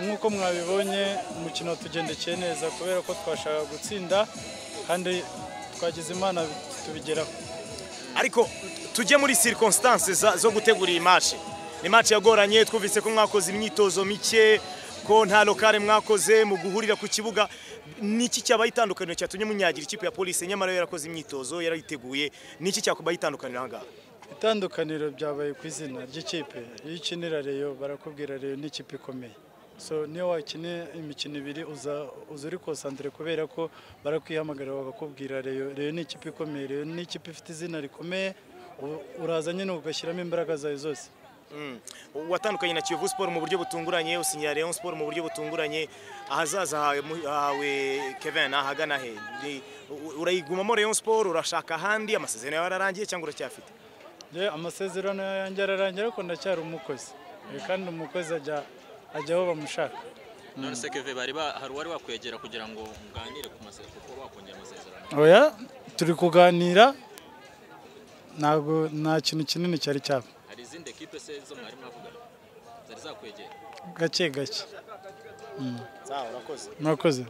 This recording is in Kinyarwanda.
nk'uko mwabibonye umukino watugendekeye neza kubera ko twashaka gutsinda kandi twagize imana tubigeraho ariko tujye muri circonstance za- zo gutegura iyi match ni match yagoranye twumvise ko mwakoze imyitozo mike ko nta lokale mwakoze mu guhurira ku kibuga niki cyabaye itandukaniro cyatumye munyagira ikipe ya polisi nyamara yo yarakoze imyitozo yarayiteguye niki cyakubaye itandukaniro aha ngaha itandukaniro byabaye ku izina ry'ikipe iyo ukinira reyo barakubwira reyo ni ikipe ikomeye so niyo wakina imikino ibiri uza uza uri konsantire kubera ko barakwihamagara bakakubwira reyo reyo ni ikipe ikomeye reyo ni ikipe ifite izina rikomeye u- uraza nyine ugashyiramo imbaraga zawe zose Mm. watandukanye na Kiyovu Sport mu buryo butunguranye usinyira Rayon Sport mu buryo butunguranye ahazaza hawe mu- hawe Kevin ahagana he Ni- u- urayigumamo Rayon Sport urashaka ahandi amasezerano yawe yararangiye cyangwa uracyafite Njye amasezerano yanjye ararangira ariko ndacyari umukozi Eh, kandi umukozi ajya ajya aho bamushaka none se keve bari ba- hari uwari wakwegera kugira ngo muganire ku masezerano kuko bakongera amasezerano oya turi kuganira ntabwo nta kintu kinini cyari cyaba hari izindi ekipe se zo mwari mwavugana zari zakwegera gake gake sawa urakoze murakoze